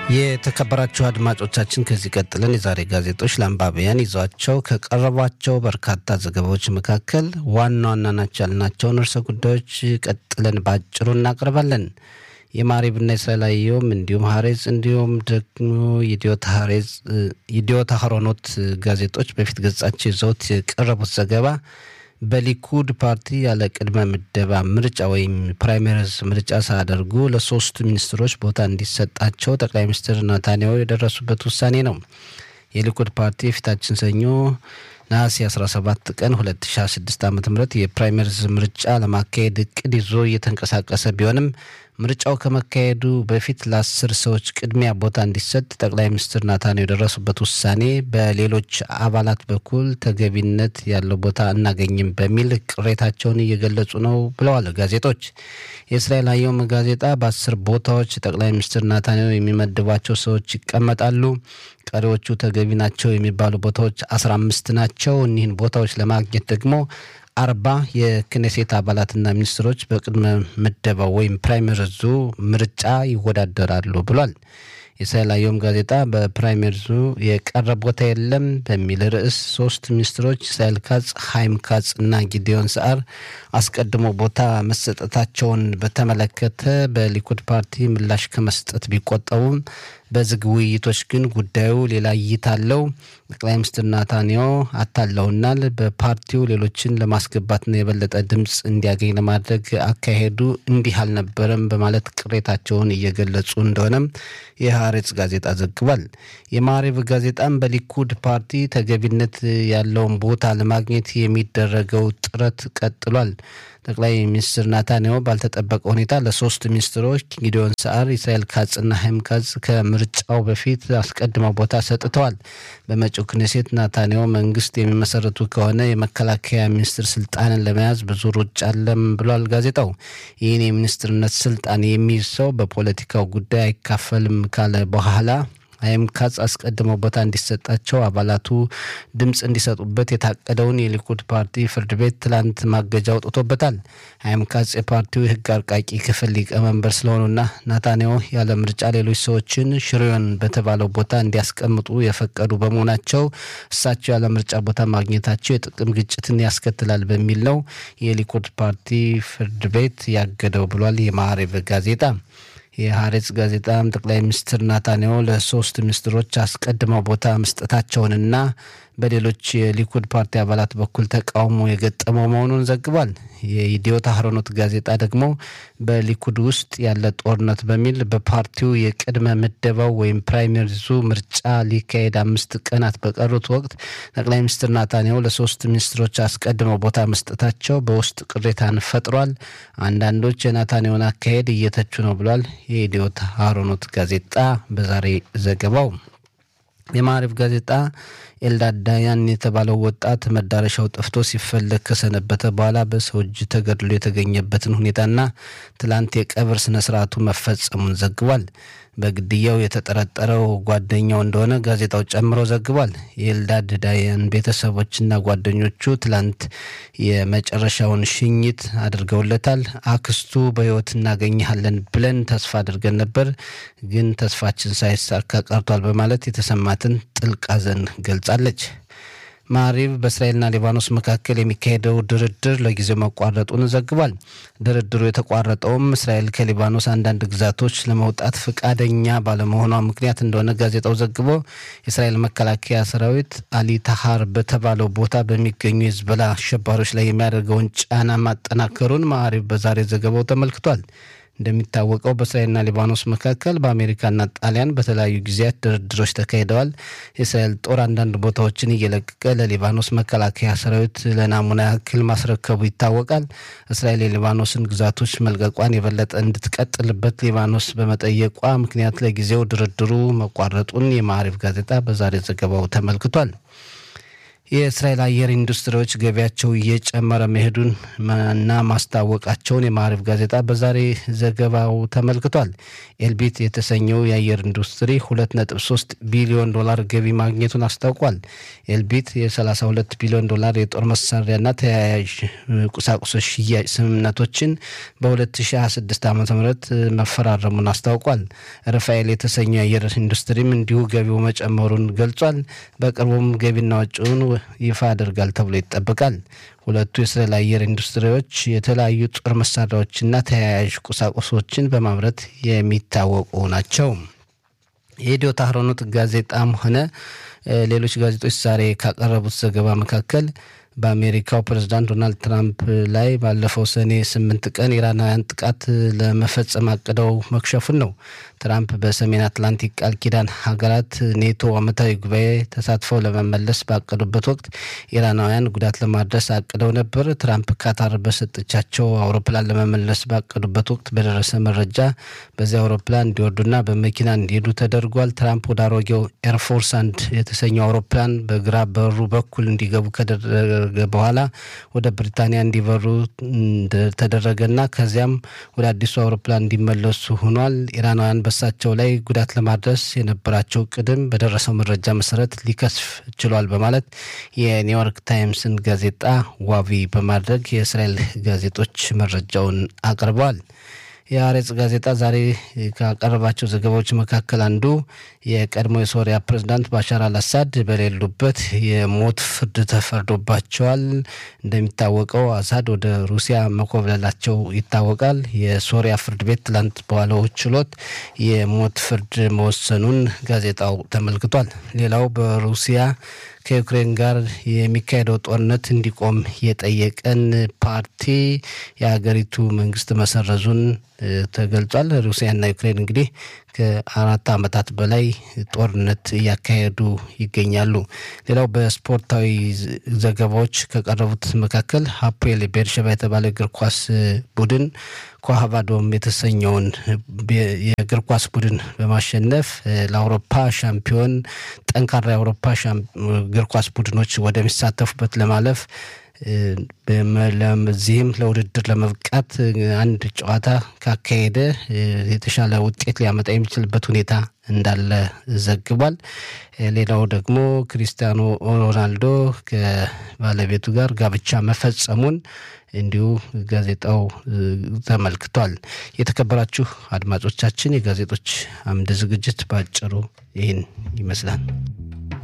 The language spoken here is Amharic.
የተከበራችሁ አድማጮቻችን ከዚህ ቀጥለን የዛሬ ጋዜጦች ለአንባቢያን ይዟቸው ከቀረቧቸው በርካታ ዘገባዎች መካከል ዋና ዋና ናቸው ያልናቸውን ርዕሰ ጉዳዮች ቀጥለን በአጭሩ እናቀርባለን። የማሪብና እስራኤላዊውም እንዲሁም ሀሬዝ እንዲሁም ደግሞ የዲዮታ ሀሮኖት ጋዜጦች በፊት ገጻቸው ይዘውት የቀረቡት ዘገባ በሊኩድ ፓርቲ ያለ ቅድመ ምደባ ምርጫ ወይም ፕራይመሪዝ ምርጫ ሳያደርጉ ለሶስቱ ሚኒስትሮች ቦታ እንዲሰጣቸው ጠቅላይ ሚኒስትር ናታንያሁ የደረሱበት ውሳኔ ነው። የሊኩድ ፓርቲ የፊታችን ሰኞ ነሐሴ 17 ቀን 2016 ዓ ም የፕራይመሪዝ ምርጫ ለማካሄድ እቅድ ይዞ እየተንቀሳቀሰ ቢሆንም ምርጫው ከመካሄዱ በፊት ለአስር ሰዎች ቅድሚያ ቦታ እንዲሰጥ ጠቅላይ ሚኒስትር ናታንያሁ የደረሱበት ውሳኔ በሌሎች አባላት በኩል ተገቢነት ያለው ቦታ አናገኝም በሚል ቅሬታቸውን እየገለጹ ነው ብለዋል ጋዜጦች። የእስራኤል አየም ጋዜጣ በአስር ቦታዎች ጠቅላይ ሚኒስትር ናታንያሁ የሚመድቧቸው ሰዎች ይቀመጣሉ። ቀሪዎቹ ተገቢ ናቸው የሚባሉ ቦታዎች አስራ አምስት ናቸው። እኒህን ቦታዎች ለማግኘት ደግሞ አርባ የክኔሴት አባላትና ሚኒስትሮች በቅድመ ምደባው ወይም ፕራይመሪዙ ምርጫ ይወዳደራሉ ብሏል። የእስራኤል አየም ጋዜጣ በፕራይመሪዙ የቀረ ቦታ የለም በሚል ርዕስ ሶስት ሚኒስትሮች እስራኤል ካጽ፣ ሀይም ካጽ እና ጊዲዮን ሰዓር አስቀድሞ ቦታ መሰጠታቸውን በተመለከተ በሊኩድ ፓርቲ ምላሽ ከመስጠት ቢቆጠቡም በዝግ ውይይቶች ግን ጉዳዩ ሌላ እይታ አለው። ጠቅላይ ሚኒስትር ናታንያሁ አታለውናል። በፓርቲው ሌሎችን ለማስገባትና የበለጠ ድምፅ እንዲያገኝ ለማድረግ አካሄዱ እንዲህ አልነበረም በማለት ቅሬታቸውን እየገለጹ እንደሆነም የሀሬጽ ጋዜጣ ዘግቧል። የማሪብ ጋዜጣም በሊኩድ ፓርቲ ተገቢነት ያለውን ቦታ ለማግኘት የሚደረገው ጥረት ቀጥሏል። ጠቅላይ ሚኒስትር ናታንያሁ ባልተጠበቀ ሁኔታ ለሶስት ሚኒስትሮች ጊዲዮን ሰዓር፣ ኢስራኤል ካጽና ሀይም ካጽ ከምርጫው በፊት አስቀድመው ቦታ ሰጥተዋል። በመጪው ክኔሴት ናታንያሁ መንግስት የሚመሰረቱ ከሆነ የመከላከያ ሚኒስትር ስልጣንን ለመያዝ ብዙ ሩጫ አለም ብሏል ጋዜጣው። ይህን የሚኒስትርነት ስልጣን የሚይዝ ሰው በፖለቲካው ጉዳይ አይካፈልም ካለ በኋላ ሀይም ካጽ አስቀድመው ቦታ እንዲሰጣቸው አባላቱ ድምፅ እንዲሰጡበት የታቀደውን የሊኩድ ፓርቲ ፍርድ ቤት ትላንት ማገጃ አውጥቶበታል። ሀይም ካጽ የፓርቲው የህግ አርቃቂ ክፍል ሊቀመንበር ስለሆኑና ናታንያሁ ያለ ምርጫ ሌሎች ሰዎችን ሽሪዮን በተባለው ቦታ እንዲያስቀምጡ የፈቀዱ በመሆናቸው እሳቸው ያለ ምርጫ ቦታ ማግኘታቸው የጥቅም ግጭትን ያስከትላል በሚል ነው የሊኩድ ፓርቲ ፍርድ ቤት ያገደው ብሏል የማዕሬብ ጋዜጣ። የሀሬጽ ጋዜጣም ጠቅላይ ሚኒስትር ናታንያሁ ለሶስት ሚኒስትሮች አስቀድመው ቦታ መስጠታቸውንና በሌሎች የሊኩድ ፓርቲ አባላት በኩል ተቃውሞ የገጠመው መሆኑን ዘግቧል። የኢዲዮት አህሮኖት ጋዜጣ ደግሞ በሊኩድ ውስጥ ያለ ጦርነት በሚል በፓርቲው የቅድመ ምደባው ወይም ፕራይመሪዙ ምርጫ ሊካሄድ አምስት ቀናት በቀሩት ወቅት ጠቅላይ ሚኒስትር ናታንያሁ ለሶስት ሚኒስትሮች አስቀድመው ቦታ መስጠታቸው በውስጥ ቅሬታን ፈጥሯል። አንዳንዶች የናታንያሁን አካሄድ እየተቹ ነው ብሏል። የኢዲዮት አህሮኖት ጋዜጣ በዛሬ ዘገባው የማዕሪፍ ጋዜጣ ኤልዳድ ዳያን የተባለው ወጣት መዳረሻው ጠፍቶ ሲፈለግ ከሰነበተ በኋላ በሰው እጅ ተገድሎ የተገኘበትን ሁኔታና ትላንት የቀብር ስነ ስርዓቱ መፈጸሙን ዘግቧል። በግድያው የተጠረጠረው ጓደኛው እንደሆነ ጋዜጣው ጨምሮ ዘግቧል። የኤልዳድ ዳያን ቤተሰቦችና ጓደኞቹ ትላንት የመጨረሻውን ሽኝት አድርገውለታል። አክስቱ በሕይወት እናገኘሃለን ብለን ተስፋ አድርገን ነበር፣ ግን ተስፋችን ሳይሳካ ቀርቷል በማለት የተሰማትን ጥልቅ ሐዘን ገልጻለች። ማሪብ በእስራኤልና ሊባኖስ መካከል የሚካሄደው ድርድር ለጊዜው መቋረጡን ዘግቧል። ድርድሩ የተቋረጠውም እስራኤል ከሊባኖስ አንዳንድ ግዛቶች ለመውጣት ፈቃደኛ ባለመሆኗ ምክንያት እንደሆነ ጋዜጣው ዘግቦ የእስራኤል መከላከያ ሰራዊት አሊ ታሃር በተባለው ቦታ በሚገኙ የዝበላ አሸባሪዎች ላይ የሚያደርገውን ጫና ማጠናከሩን ማሪብ በዛሬ ዘገባው ተመልክቷል። እንደሚታወቀው በእስራኤልና ሊባኖስ መካከል በአሜሪካና ጣሊያን በተለያዩ ጊዜያት ድርድሮች ተካሂደዋል። የእስራኤል ጦር አንዳንድ ቦታዎችን እየለቀቀ ለሊባኖስ መከላከያ ሰራዊት ለናሙና ያክል ማስረከቡ ይታወቃል። እስራኤል የሊባኖስን ግዛቶች መልቀቋን የበለጠ እንድትቀጥልበት ሊባኖስ በመጠየቋ ምክንያት ለጊዜው ድርድሩ መቋረጡን የማዕሪፍ ጋዜጣ በዛሬ ዘገባው ተመልክቷል። የእስራኤል አየር ኢንዱስትሪዎች ገቢያቸው እየጨመረ መሄዱን እና ማስታወቃቸውን የማዕረፍ ጋዜጣ በዛሬ ዘገባው ተመልክቷል። ኤልቢት የተሰኘው የአየር ኢንዱስትሪ 2.3 ቢሊዮን ዶላር ገቢ ማግኘቱን አስታውቋል። ኤልቢት የ32 ቢሊዮን ዶላር የጦር መሳሪያና ተያያዥ ቁሳቁሶች ሽያጭ ስምምነቶችን በ2026 ዓ ም መፈራረሙን አስታውቋል። ራፋኤል የተሰኘው የአየር ኢንዱስትሪም እንዲሁ ገቢው መጨመሩን ገልጿል። በቅርቡም ገቢና ወጪውን ይፋ ያደርጋል ተብሎ ይጠበቃል። ሁለቱ የእስራኤል አየር ኢንዱስትሪዎች የተለያዩ ጦር መሳሪያዎችና ተያያዥ ቁሳቁሶችን በማምረት የሚታወቁ ናቸው። የኢትዮ ታህሮኖት ጋዜጣም ሆነ ሌሎች ጋዜጦች ዛሬ ካቀረቡት ዘገባ መካከል በአሜሪካው ፕሬዝዳንት ዶናልድ ትራምፕ ላይ ባለፈው ሰኔ ስምንት ቀን ኢራናውያን ጥቃት ለመፈጸም አቅደው መክሸፉን ነው። ትራምፕ በሰሜን አትላንቲክ ቃል ኪዳን ሀገራት ኔቶ ዓመታዊ ጉባኤ ተሳትፈው ለመመለስ ባቀዱበት ወቅት ኢራናውያን ጉዳት ለማድረስ አቅደው ነበር። ትራምፕ ካታር በሰጠቻቸው አውሮፕላን ለመመለስ ባቀዱበት ወቅት በደረሰ መረጃ በዚያ አውሮፕላን እንዲወርዱና በመኪና እንዲሄዱ ተደርጓል። ትራምፕ ወደ አሮጌው ኤርፎርስ አንድ የተሰኘው አውሮፕላን በግራ በሩ በኩል እንዲገቡ ከደረገ በኋላ ወደ ብሪታንያ እንዲበሩ ተደረገና ከዚያም ወደ አዲሱ አውሮፕላን እንዲመለሱ ሆኗል። ኢራናውያን በሳቸው ላይ ጉዳት ለማድረስ የነበራቸው ቅድም በደረሰው መረጃ መሰረት ሊከስፍ ችሏል በማለት የኒውዮርክ ታይምስን ጋዜጣ ዋቢ በማድረግ የእስራኤል ጋዜጦች መረጃውን አቅርበዋል። የአሬጽ ጋዜጣ ዛሬ ካቀረባቸው ዘገባዎች መካከል አንዱ የቀድሞ የሶሪያ ፕሬዝዳንት ባሻር አልአሳድ በሌሉበት የሞት ፍርድ ተፈርዶባቸዋል። እንደሚታወቀው አሳድ ወደ ሩሲያ መኮብለላቸው ይታወቃል። የሶሪያ ፍርድ ቤት ትላንት በዋለው ችሎት የሞት ፍርድ መወሰኑን ጋዜጣው ተመልክቷል። ሌላው በሩሲያ ከዩክሬን ጋር የሚካሄደው ጦርነት እንዲቆም የጠየቀን ፓርቲ የሀገሪቱ መንግስት መሰረዙን ተገልጿል። ሩሲያና ዩክሬን እንግዲህ ከአራት ዓመታት በላይ ጦርነት እያካሄዱ ይገኛሉ። ሌላው በስፖርታዊ ዘገባዎች ከቀረቡት መካከል ሀፖኤል ቤርሸባ የተባለ እግር ኳስ ቡድን ኮሃቫዶም የተሰኘውን የእግር ኳስ ቡድን በማሸነፍ ለአውሮፓ ሻምፒዮን ጠንካራ የአውሮፓ እግር ኳስ ቡድኖች ወደሚሳተፉበት ለማለፍ ለዚህም ለውድድር ለመብቃት አንድ ጨዋታ ካካሄደ የተሻለ ውጤት ሊያመጣ የሚችልበት ሁኔታ እንዳለ ዘግቧል። ሌላው ደግሞ ክሪስቲያኖ ሮናልዶ ከባለቤቱ ጋር ጋብቻ መፈጸሙን እንዲሁ ጋዜጣው ተመልክቷል። የተከበራችሁ አድማጮቻችን የጋዜጦች አምድ ዝግጅት በአጭሩ ይህን ይመስላል።